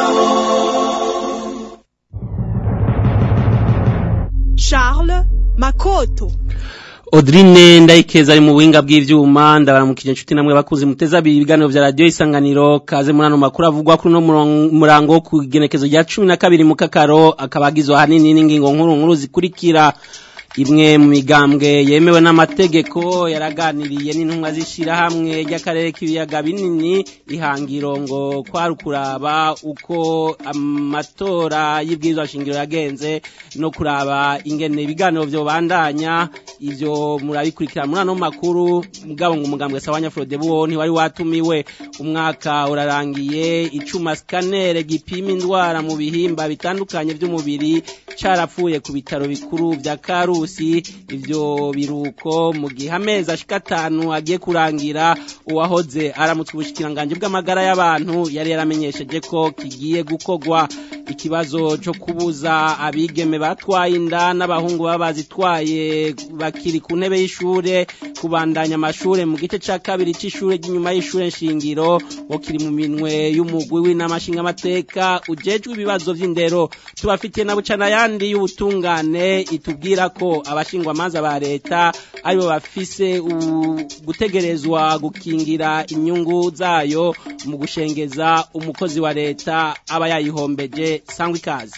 Charles Makoto Odrine ndayikeza ari mu buhinga bw'ivyuma ndabaramukije inshuti namwe bakuzi muteza abiri ibiganiro vya radio isanganiro kaze muri ano makuru avugwa kuri no murango ku genekezo rya 12 mu kakaro akabagizwe hanini n'ingingo nkuru nkuru zikurikira imwe mu migambwe yemewe n'amategeko yaraganiriye n'intumwa zishira hamwe ry'akarere k'ibiyaga binini ihangiro ngo kwari kuraba uko amatora y'ibwirizwa shingiro yagenze no kuraba ingene ibiganiro vyo bandanya ivyo murabikurikira muri ano makuru mugabo ngo umugambwe sawanya Frode buwo ntiwari watumiwe umwaka urarangiye icuma scanner gipima indwara mu bihimba bitandukanye by'umubiri carapfuye ku bitaro bikuru vya Karu Karusi ivyo biruko mu gihe amezi ashika atanu agiye kurangira uwahoze aramutse ubushikiranganje bw'amagara y'abantu yari yaramenyesheje ko kigiye gukogwa ikibazo cyo kubuza abigeme batwaye inda n'abahungu baba bazitwaye bakiri ku ntebe y'ishure kubandanya amashure mu gice ca kabiri c'ishure ry'inyuma y'ishure nshingiro wo kiri mu minwe y'umugwi w'inamashinga amateka ujejwe ibibazo vy'indero tubafitiye na bucana yandi y'ubutungane itubwira ko abashingwamanza ba leta aribo bafise gutegerezwa gukingira inyungu zayo mu gushengeza umukozi wa leta aba yayihombeje sangwa ikaze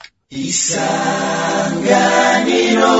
isanganiro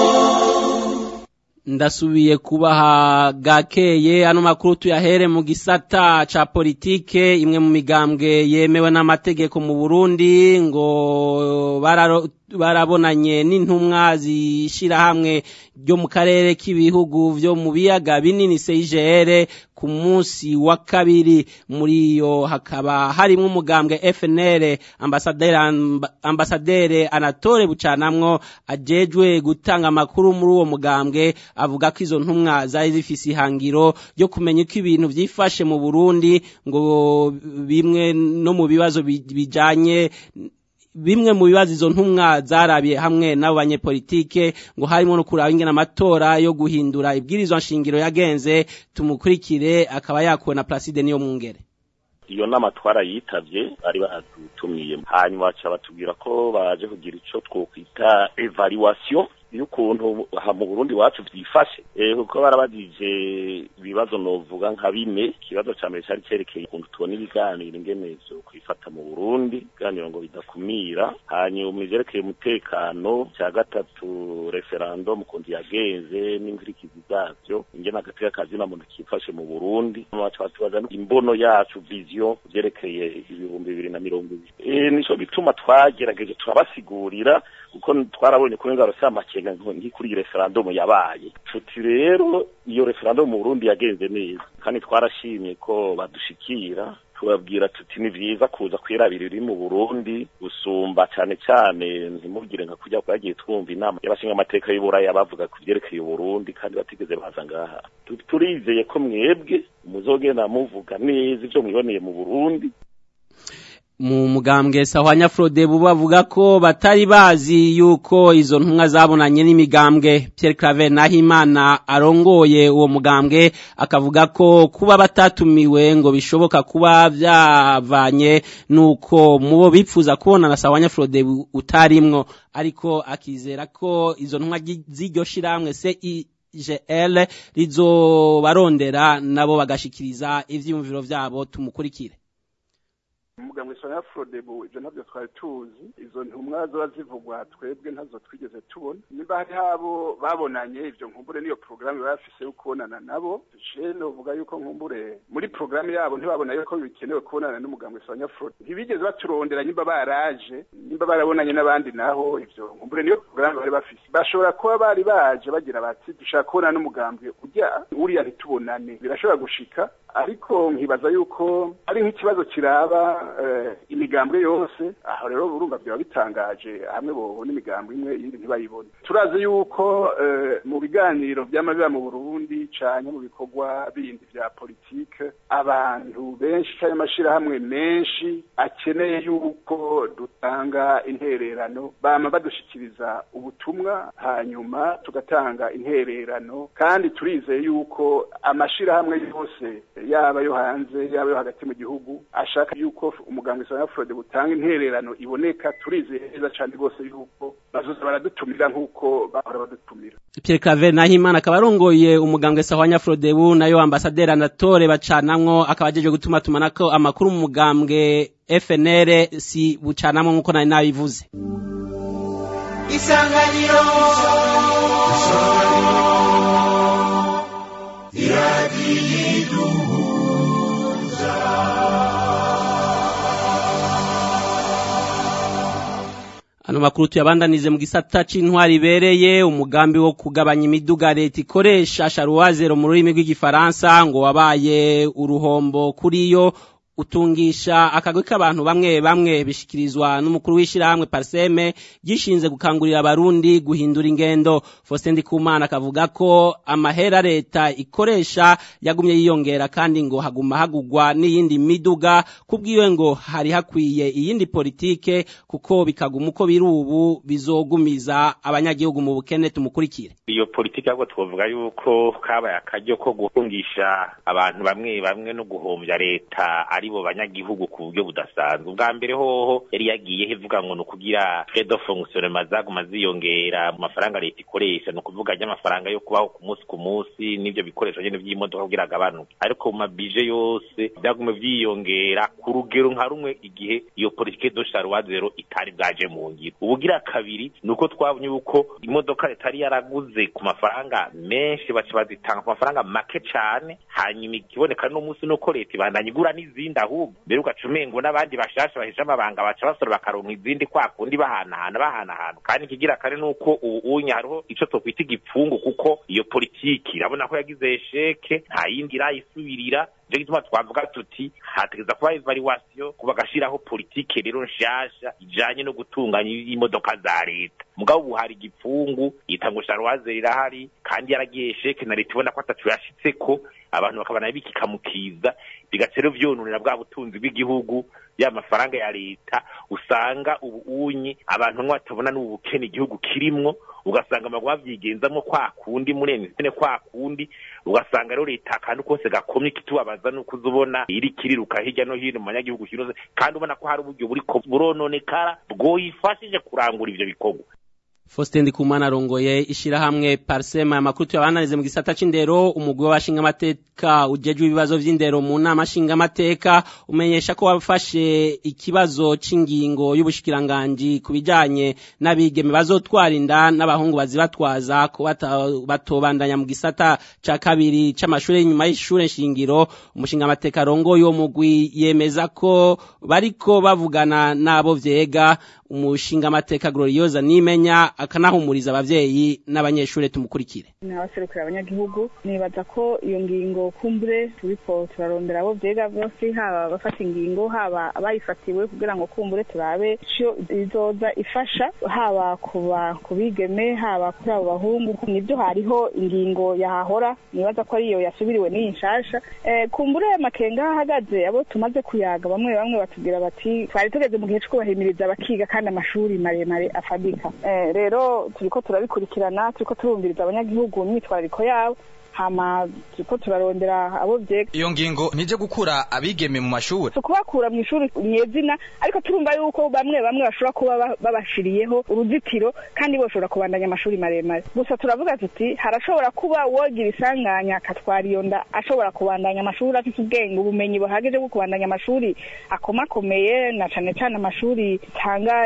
ndasubiye kubaha gakeye ano makuru tuyahere mu gisata ca politike imwe mu migambwe yemewe n'amategeko mu Burundi ngo bararo barabonanye n'intumwa zishira hamwe ryo mu karere k'ibihugu vyo mu biyaga binini CIGR ku munsi wa kabiri muri yo hakaba harimo umugambwe FNL ambasaderi ambasaderi Anatole Bucanamwo ajejwe gutanga amakuru muri uwo mugambwe avuga ko izo ntumwa zari zifise ihangiro ryo kumenya uko ibintu vyifashe mu Burundi ngo bimwe no mu bibazo bijanye bimwe mu bibazo izo ntumwa zarabiye hamwe n'abo banyepolitike ngo harimo no kuraba ingena amatora yo guhindura ibwirizwa nshingiro yagenze tumukurikire akaba yakuwe na Placide niyo mwungere iyo nama twarayitavye bari badutumiye hanyuma baca batubwira ko baje kugira ico twokwita evaluation y'ukuntu aha mu Burundi wacu vyifashe eh kuko barabajije ibibazo novuga nka bine ikibazo ca mbere cari cerekeye ukuntu tubona ibiganiro ingene vyo kwifata mu Burundi ibiganiro ngo bidakumira hanyuma ivyerekeye umutekano ca gatatu referendum ukuntu yagenze n'inzirikizi zavyo ingene agateka kazina muntu kifashe mu Burundi baca batubaza imbono yacu vision vyerekeye ibihumbi bibiri na mirongo ibiri eh nico bituma twagerageje turabasigurira kuko twarabonye ko ingaro cy'amakenga nk'ikuri referendum yabaye tuti rero iyo referendum mu Burundi yagenze neza kandi twarashimye ko badushikira tubabwira tuti ni vyiza kuza kwirabira iri mu Burundi gusumba cyane cyane ntimugire nka kujya kwagiye twumva inama y'abashinga amateka y'uburaya bavuga ku byerekeye Burundi kandi batigeze baza ngaha turizeye ko mwebwe muzogenda muvuga neza ivyo mwiboneye mu Burundi mu mugambwe sahwanya Frode bavuga ko batari bazi yuko izo ntumwa zabonanye n'imigambwe Pierre Claver Nahimana arongoye uwo mugambwe akavuga ko kuba batatumiwe ngo bishoboka kuba byavanye nuko mubo bipfuza kubona na sahwanya Frode utarimwo ariko akizera ko izo ntumwa z'iryo shiramwe se IGL rizobarondera nabo bagashikiriza ivyiyumviro vyabo tumukurikire umugambwe soya frodebu ivyo ntabyo twari tuzi izo ntumwa zoba zivugwa twebwe ntazo twigeze tubona niba hari habo babonanye ivyo nkumbure niyo porogaramu baba bafise yo kubonana nabo je novuga yuko nkumbure muri porogaramu yabo ntibabona yuko bikenewe kubonana n'umugambwe soya frode ntibigeze baturondera nimba baraje nimba barabonanye n'abandi naho ivyo nkumbure niyo porogaramu bari bafise bashobora kuba bari baje bagira bati dushaka kubonana n'umugambwe ujya uriya ntitubonane birashobora gushika ariko nkibaza yuko ari nk'ikibazo kiraba imigambwe yose aho rero urumva byaba bitangaje hamwe bobona imigambwe imwe iyindi ntibayibone turazi yuko mu biganiro by'amabiba mu Burundi cyane mu bikorwa bindi bya politike abantu benshi cyane amashirahamwe menshi akeneye yuko dutanga intererano bama badushikiriza ubutumwa hanyuma tugatanga intererano kandi turizeye yuko amashirahamwe yose yaba yo hanze yaba yo hagati mu gihugu ashaka yuko umuganga isanga Frode butanga intererano iboneka turizeye neza cyane rwose yuko bazoza baradutumira nk'uko bahora badutumira Pierre Claver Nahimana akaba arongoye umugambwe Sahwanya Frodebu nayo ambasaderi Anatole bacanamwo akaba ajeje gutuma tumanako amakuru mu mugambwe FNL si bucanamwo nkuko nari nabivuze Isanganiro Ano makuru tuyabandanize mu gisata c'intwari ibereye umugambi wo kugabanya imiduga leta ikoresha sharuwazero mu rurimi rw'igifaransa ngo wabaye uruhombo kuri yo utungisha akagwi k'abantu bamwe bamwe bishikirizwa n'umukuru w'ishirahamwe Parseme gishinze gukangurira abarundi guhindura ingendo Faustin Ndikumana akavuga ko amahera leta ikoresha yagumye yiyongera kandi ngo haguma hagugwa n'iyindi miduga kubwiwe ngo hari hakwiye iyindi politike kuko bikaguma uko biri ubu bizogumiza abanyagihugu mu bukene tumukurikire iyo politiki ahubwo twavuga yuko kabaye akaryo ko guhungisha abantu bamwe bamwe no guhombya leta ari bo banyagihugu ku buryo budasanzwe ubwa mbere hoho yari yagiye ivuga ngo ni ukugira frais de fonctionnement zaguma ziyongera mu mafaranga leta ikoresha ni ukuvuga ry'amafaranga yo kubaho ku munsi ku munsi n'ibyo bikoresho nyine by'imodoka kugira agabanuke ariko mu mabije yose byaguma vyiyongera ku rugero nka rumwe igihe iyo politike de charwa zero itari bwaje mu ngiro ubugira kabiri ni uko twabonye yuko imodoka leta yari yaraguze ku mafaranga menshi baca bazitanga ku mafaranga make cane hanyuma ikiboneka n'umunsi nuko leta ibandanya igura n'izindi ahubwo mbere ugaca umengo n'abandi bashasha bahesha amabanga baca basora bakaronka izindi kwa kundi bahanahana bahanahana kandi ikigira kare nuko ubu unye hariho ico twokwita igipfungu kuko iyo politiki irabona ko yagize sheke nta yindi irayisubirira nico gituma twavuga tuti hategeza kuba evaluation kuba gashiraho politike rero nshasha ijanye no gutunganya imodoka za leta mugabo ubu hari igipfungu yitango sharwaze rirahari kandi yaragiye sheke na leta ibona ko atatu yashitseko abantu bakabana bikikamukiza bigaca rero vyononera bwa butunzi bw'igihugu ya mafaranga ya leta usanga ubu unyi abantu nko batabona n'ubu bukene igihugu kirimwo ugasanga amagwa bavyigenzamwo kwa kundi murenzene kwa kundi ugasanga rero leta akantu kose gakomye kitubabaza nuko uzubona iri kiriruka hirya no hino mu banyagihugu kinoze kandi ubona ko hari uburyo buriko burononekara bwoyifashije kurangura ivyo bikorwa Faustin Ndikumana arongoye ishirahamwe Parsema amakuru tuyabananize mu gisata c'indero umugwi w'abashinga amateka ujejwe ibibazo vy'indero mu nama shinga amateka umenyesha ko wafashe ikibazo c'ingingo y'ubushikiranganji kubijanye n'abigeme bazotwara inda n'abahungu bazibatwaza ko batobandanya mu gisata ca kabiri c'amashure nyuma y'ishure nshingiro umushinga amateka arongoye uwo mugwi yemeza ko bariko bavugana n'abo vyega umushinga amateka Gloriosa nimenya akanahumuriza abavyeyi n'abanyeshure tumukurikire n'abaserukira abanyagihugu nibaza ko iyo ngingo kumbure turiko turarondera abo vyega bose haba abafata ingingo haba abayifatiwe kugira ngo kumbure turabe ico izoza ifasha haba kuba kubigeme haba kuri abo bahungu nibyo hariho ingingo yahahora nibaza ko ariyo yasubiriwe n'iyi nshasha eh, kumbure makenga ahagaze abo tumaze kuyaga bamwe bamwe batubwira bati twari tugeze mu gihe cyo kubahimiriza bakiga kandi amashuri maremare afadika eh, rero turiko turabikurikirana turiko turumviriza abanyagihugu imyitwarariko yabo hama turiko turarondera abo vyega iyo ngingo nije gukura abigeme mu mashuri si ukubakura mu ishuri nyezina ariko turumva yuko bamwe bamwe bashobora kuba babashiriyeho uruzitiro kandi boshobora kubandanya amashuri maremare gusa turavuga tuti harashobora kuba wogira isanganya akatwara iyo nda ashobora kubandanya amashuri afite ubwenge ubumenyi buhagije bwo kubandanya amashuri akomakomeye na cane cane amashuri tanga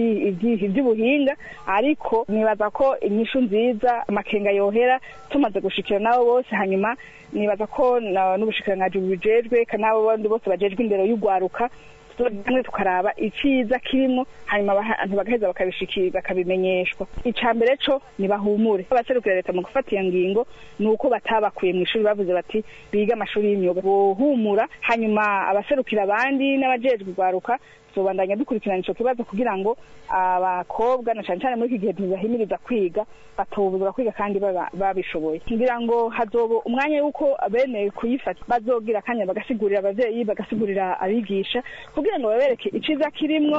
ivy'ubuhinga ariko nibaza ko inyishu nziza amakenga yohera tumaze gushikira nabo bose hanyuma nibaza ko n'ubushikiranganji bubijejwe n'abo bandi bose bajejwe indero y'ugwaruka hamwe tukaraba iciza kirimo hanyuma abantu bagaheza bakabishikira bakabimenyeshwa ica mbere co nibahumure abaserukira leta mu gufata iyo ngingo ni uko batabakuye mu ishuri bavuze bati biga amashuri y'imyuga bohumura hanyuma abaserukira abandi n'abajejwe ugwaruka tuzobandanya dukurikirana ico kibazo kugira ngo abakobwa na cane cane muri iki gihe tuzahimiriza kwiga batobuzwa kwiga kandi babishoboye ngira ngo hazoba umwanya yuko bene kuyifata bazogira akanya bagasigurira abavyeyi bagasigurira abigisha kugira ngo babereke iciza kirimwo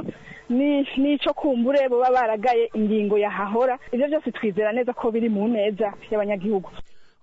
n'ico kumbure boba baragaye ingingo yahahora ivyo vyose twizera neza ko biri mu neza y'abanyagihugu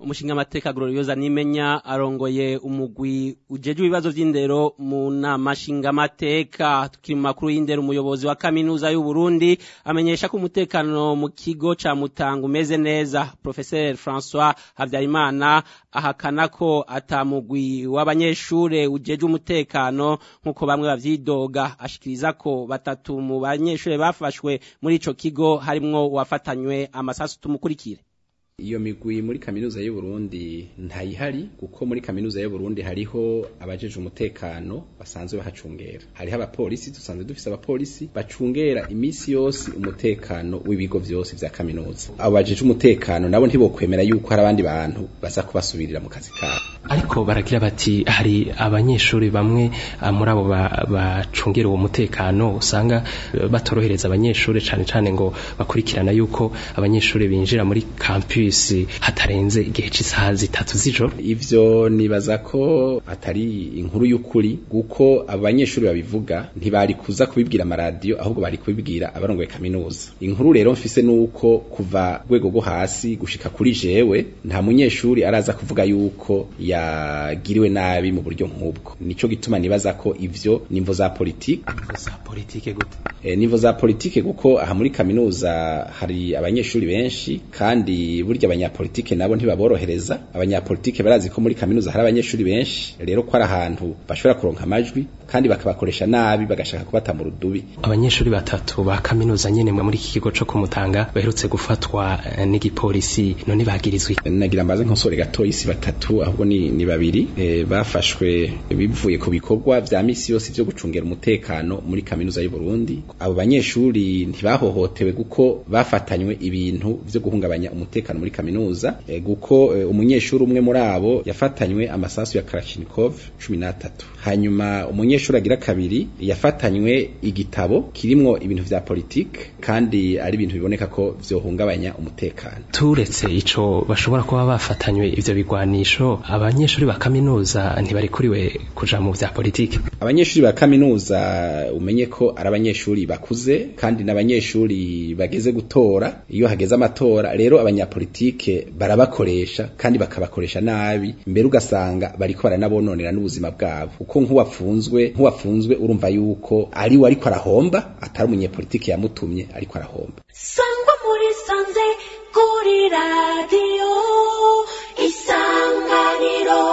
umushinga amateka Gloriosa nimenya arongoye umugwi ujeje ibibazo vy'indero mu nama nshinga amateka tukiri mu makuru y'indero umuyobozi wa kaminuza y'u Burundi amenyesha ko umutekano mu kigo ca Mutanga umeze neza Professeur François Havyarimana ahakana ko atamugwi w'abanyeshure ujeje umutekano nkuko bamwe bavyidoga ashikiriza ko batatu mu banyeshure bafashwe muri ico kigo harimwo uwafatanywe amasasu tumukurikire iyo migwi muri kaminuza y'u Burundi ntayihari kuko muri kaminuza y'u Burundi hariho abajeje umutekano basanzwe bahacungera hariho abapolisi dusanzwe dufise abapolisi bacungera imisi yose umutekano w'ibigo vyose vya kaminuza abo bajeje umutekano nabo ntibokwemera yuko hari abandi bantu baza kubasubirira mu kazi kabo ariko baragira bati hari abanyeshuri bamwe uh, muri abo bacungira uwo mutekano usanga uh, batorohereza abanyeshuri cane cane ngo bakurikirana yuko abanyeshuri binjira muri campus hatarenze igihe cy'isaha zitatu z'ijoro ivyo nibaza ko atari inkuru y'ukuri kuko abanyeshuri babivuga ntibari kuza kubibwira amaradiyo ahubwo bari kubibwira abarongoye kaminuza inkuru rero mfise nuko kuva rwego rwo hasi gushika kuri jewe nta munyeshuri araza kuvuga yuko yagiriwe nabi mu buryo nk'ubwo nico gituma nibaza ko ivyo nimvo za politike za politike gute e, nivo za politike kuko aha muri kaminuza hari abanyeshuri benshi kandi burya abanyapolitike nabo ntibaborohereza abanyapolitike barazi ko muri kaminuza hari abanyeshuri benshi rero ko ari ahantu bashobora kuronka amajwi kandi bakabakoresha nabi bagashaka kubata mu rudubi abanyeshuri batatu ba kaminuza nyene mwe muri iki kigo co kumutanga baherutse gufatwa uh, n'igipolisi none bagirizwe nagira mbaze nkosore gato isi batatu ahubwo ni, ni babiri e, bafashwe bivuye ku bikorwa vya misi yose vyo gucungera umutekano muri kaminuza y'u Burundi abo banyeshuri ntibahohotewe guko bafatanywe ibintu vyo guhungabanya umutekano muri kaminuza e, guko e, umunyeshuri umwe muri abo yafatanywe amasasu ya Kalashnikov 13 hanyuma umunyeshuri agira kabiri yafatanywe igitabo kirimwo ibintu vya politike kandi ari ibintu biboneka ko vyohungabanya umutekano turetse ico bashobora kuba bafatanywe ivyo bigwanisho abanyeshuri ba kaminuza ntibarikuriwe kuja mu vya politike abanyeshuri ba kaminuza umenye ko ari abanyeshuri bakuze kandi n'abanyeshuri bageze gutora iyo hageze amatora rero abanyapolitike barabakoresha kandi bakabakoresha nabi mbere ugasanga bariko baranabononera n'ubuzima bwabo uko nk'uwafunzwe nk'uwafunzwe urumva yuko ari we ariko arahomba atari umunyepolitike yamutumye ariko arahomba sangwa muri sanze kuri radiyo isanganiro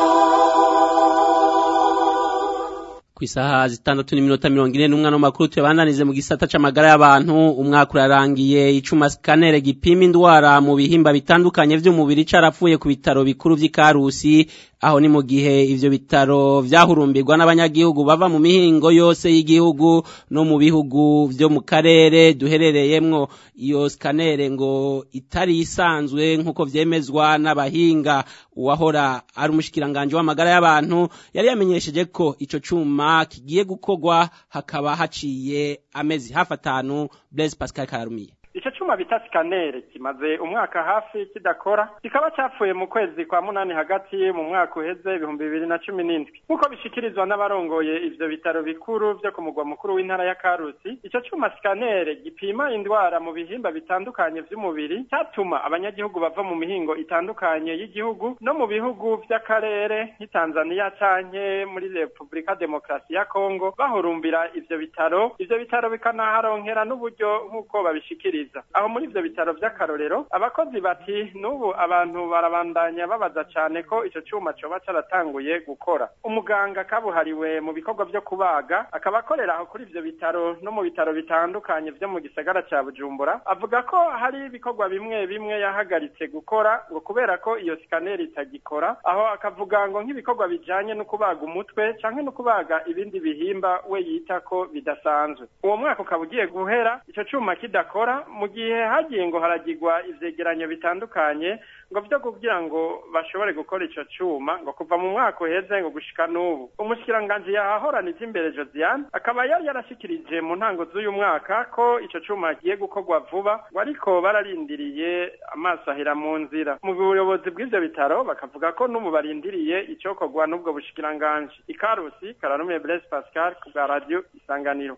ku isaha zitandatu n'iminota mirongo ine n'umwana w'amakuru tuyabandanize mu gisata c'amagara y'abantu umwaka urarangiye icuma sikanere gipima indwara mu bihimba bitandukanye vy'umubiri carapfuye ku bitaro bikuru vy'i Karusi aho ni mu gihe ivyo bitaro vyahurumbirwa n'abanyagihugu bava mu mihingo yose y'igihugu no mu bihugu vyo mu karere duherereyemwo iyo skanere ngo itari isanzwe nk'uko vyemezwa n'abahinga uwahora ari umushikiranganje w'amagara y'abantu yari yamenyesheje ko ico cuma kigiye gukorwa hakaba haciye amezi hafi atanu Blaise Pascal Kararumiye ico cuma bita sikanere kimaze umwaka hafi kidakora kikaba capfuye mu kwezi kwa munani hagati mu mwaka uheze ibihumbi bibiri na cumi n'indwi nk'uko bishikirizwa n'abarongoye ivyo bitaro bikuru vyo ku mugwa mukuru w'intara ya karusi ico cuma sikanere gipima indwara mu bihimba bitandukanye vy'umubiri catuma abanyagihugu bava mu mihingo itandukanye y'igihugu no mu bihugu vy'akarere nk'itanzaniya canke muri repubulika demokarasi ya kongo bahurumbira ivyo bitaro ivyo bitaro bikanaharonkera n'uburyo nk'uko babishikiriza aho muri ivyo bitaro vy'akarorero abakozi bati n'ubu abantu barabandanya babaza cane ko ico cuma coba caratanguye gukora umuganga kabuhariwe mu bikorwa vyo kubaga akaba akorera aho kuri ivyo bitaro no mu bitaro bitandukanye vyo mu gisagara ca bujumbura avuga ko hari ibikorwa bimwe bimwe yahagaritse gukora ngo kubera ko iyo sikaneri itagikora aho akavuga ngo nk'ibikorwa bijanye no kubaga umutwe canke no kubaga ibindi bihimba we yita ko bidasanzwe uwo mwaka ukaba ugiye guhera ico cuma kidakora mu gihe hagiye ngo haragirwa ivyegeranyo bitandukanye ngo vyo kugira ngo bashobore gukora ico cuma ngo kuva mu mwaka uheze ngo gushika n'ubu umushikiranganji yahahoranije imbere Josiane akaba yari yarashikirije mu ntango z'uyu mwaka ko ico cuma kigiye gukorwa vuba ngo ariko bararindiriye amaso ahera mu nzira mu buyobozi bw'ivyo bitaro bakavuga ko n'ubu barindiriye icokorwa n'ubwo bushikiranganji ikarusi kararumiye Blaise Pascal ku bwa radio isanganiro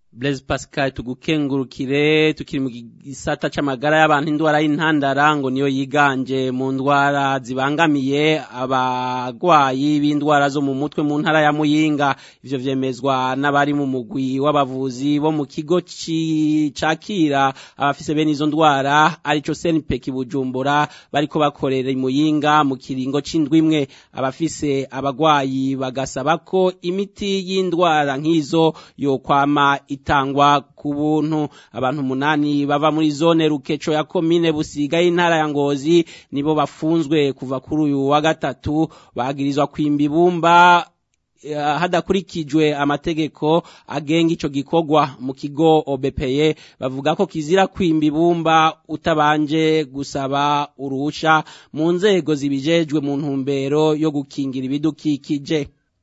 Blaise Pascal tugukengurukire tukiri mu gisata c'amagara y'abantu indwara y'intandara ngo niyo yiganje mu ndwara zibangamiye abagwayi b'indwara zo mu mutwe mu ntara ya Muyinga ivyo vyemezwa n'abari mu mugwi w'abavuzi bo mu kigo cakira abafise bene izo ndwara arico Senpek Bujumbura bariko bakorera Muyinga mu kiringo c'indwimwe abafise abagwayi bagasaba ko imiti y'indwara nk'izo yokwama itangwa ku buntu abantu munani bava muri zone rukeco ya komine busiga y'intara ya ngozi nibo bafunzwe kuva kuri uyu wa gatatu bagirizwa kwimba ibumba hadakurikijwe amategeko agenga ico gikorwa mu kigo OBPE bavuga ko kizira kwimba ibumba utabanje gusaba uruhusha mu nzego zibijejwe mu ntumbero yo gukingira ibidukikije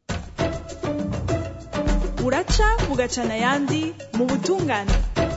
buraca bugacana ayandi mu butungane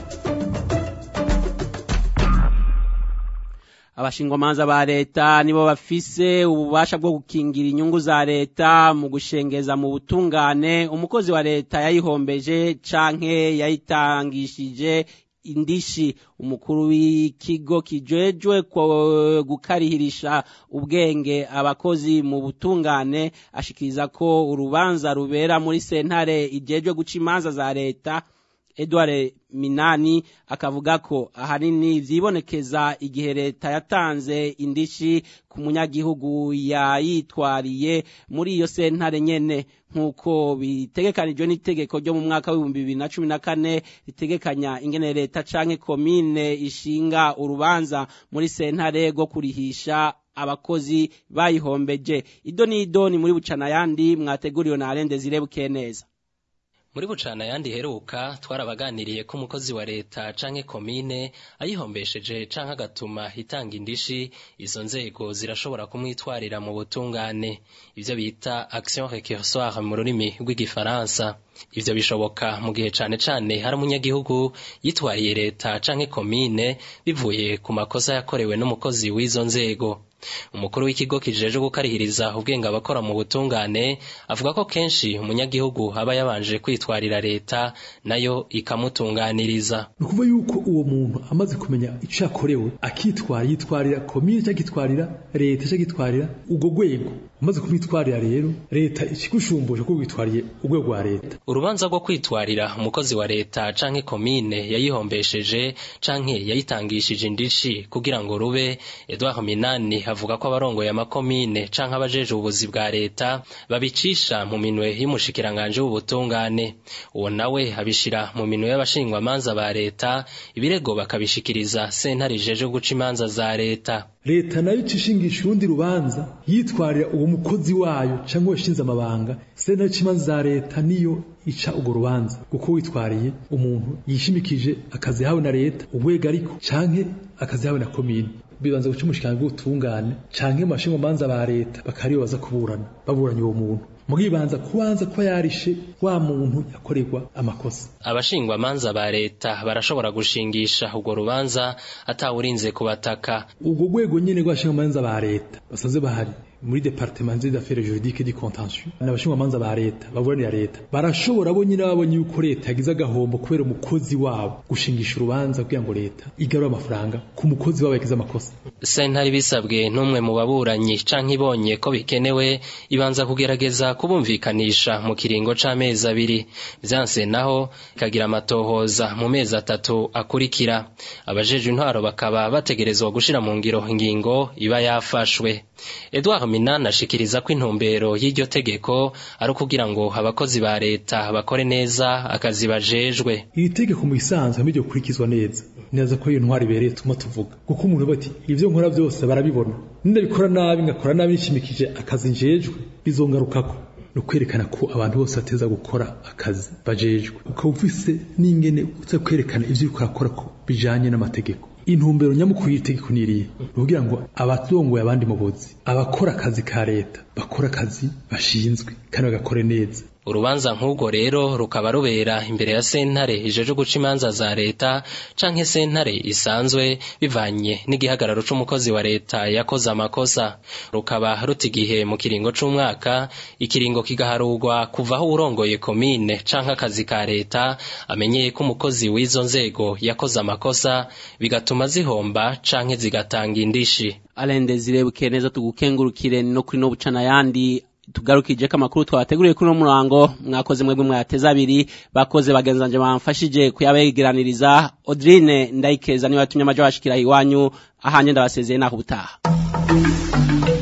abashingwamanza ba leta nibo bafise ububasha bwo gukingira inyungu za leta mu gushengeza mu butungane umukozi wa leta yayihombeje canke yayitangishije indishi umukuru w'ikigo kijejwe gukarihirisha ubwenge abakozi mu butungane ashikiriza ko urubanza rubera muri sentare ijejwe guca imanza za leta Edouard Minani akavuga ko ahanini vyibonekeza igihe leta yatanze indishi ku munyagihugu yayitwariye muri iyo sentare nyene nk'uko bitegekanijwe n'itegeko ryo mu mwaka w'ibihumbi bibiri na cumi na kane ritegekanya ingene leta canke komine ishinga urubanza muri sentare rwo kurihisha abakozi bayihombeje ido n'ido ni muri bucana yandi mwateguriwe na Alain Desire Bukeneza muri bucana yandi heruka twarabaganiriye ko umukozi wa leta canke komine ayihombesheje canke agatuma itanga indishi izo nzego zirashobora kumwitwarira mu butungane ivyo bita action récursoire mu rurimi rw'igifaransa ivyo bishoboka mu gihe cane cane hari umunyagihugu yitwariye leta canke komine bivuye ku makosa yakorewe n'umukozi w'izo nzego umukuru w'ikigo kijeje gukarihiriza ubwenge abakora mu butungane avuga ko kenshi umunyagihugu aba yabanje kwitwarira leta nayo ikamutunganiriza ni ukuvuga yuko uwo muntu amaze kumenya icyo yakorewe akitwara yitwarira komine cyangwa akitwarira leta cyangwa akitwarira urwo rwego umaze kumwitwarira rero leta ikigushumbuje ko witwariye urwego rwa leta urubanza rwo kwitwarira umukozi wa leta canke komine yayihombesheje canke yayitangishije indishi kugira ngo rube Edouard Minani avuga ko abarongoye amakomine canke abajeje ubuzi bwa leta babicisha mu minwe y'umushikiranganje w'ubutungane uwo nawe abishira mu minwe y'abashingwamanza ba leta ibirego bakabishikiriza sentare ijeje guca imanza za leta leta nayo icishingisha urundi rubanza yitwarira uwo mukozi wayo cyangwa washinze amabanga sentare y'imanza za leta niyo ica urwo rubanza kuko witwariye umuntu yishimikije akazi yahawe na leta urwego ariko canke akazi yahawe na komine bibanza guca umushikiranganje w'ubutungane canke mu bashingwamanza ba leta bakariyo baza kuburana baburanye uwo muntu mugibanza kubanza kuba yarishe wa muntu yakorerwa amakosa abashingwamanza ba leta barashobora gushingisha urwo rubanza atawurinze kubataka urwo rwego nyene rw'abashingwamanza ba leta basanze bahari muri departement des affaires juridiques du contentieux n'abashingwamanza ba leta baburanira leta barashobora bo nyine babonye yuko leta yagize agahombo kubera umukozi wabo gushingisha urubanza kugira ngo leta igarure amafaranga ku mukozi wabo yagize amakosa sentare bisabwe n'umwe mu baburanyi canke ibonye ko bikenewe ibanza kugerageza kubumvikanisha mu kiringo c'amezi abiri vyanse naho ikagira amatohoza mu mezi atatu akurikira abajeje intwaro bakaba bategerezwa gushira mu ngiro ingingo iba yafashwe Edouard Minani ashikiriza ko intumbero y'iryo tegeko ari ukugira ngo abakozi ba leta bakore neza akazi bajejwe iri tegeko mu bisanzwe niryo kurikizwa neza neza ko iyo ntwari ibereye tuma tuvuga kuko umuntu bati ibyo nkora byose barabibona nindabikora nabi ngakora nabi nishimikije akazi njejwe bizongarukako ni ukwerekana ko abantu bose bateza gukora akazi bajejwe ukaba ufise n'ingene uza kwerekana ivyo uriko urakora ko bijanye n'amategeko intumbero nyamukuru y'itegeko niriye kugira ngo abatongoye abandi mu buzi abakora akazi ka leta bakora akazi bashinzwe kandi bagakore neza urubanza nk'ubwo rero rukaba rubera imbere ya sentare ijeje guca imanza za leta canke sentare isanzwe bivanye n'igihagararo c'umukozi wa leta yakoze amakosa rukaba ruta igihe mu kiringo c'umwaka ikiringo kigaharurwa kuva aho urongoye komine canke akazi ka leta amenyeye ko umukozi w'izo nzego yakoze amakosa bigatuma zihomba canke zigatanga indishi alende zirebuke neza tugukengurukire no kuri no bucana yandi tugarukije ko amakuru twateguriye kuri uno murango mwakoze mwebwe mwateze abiri bakoze bagenzanje bamfashije kuyabegeraniriza Audrine ndayikeza niwe yatumye amajo bashikira iwanyu ahanye ndabasezeye naho ubutaha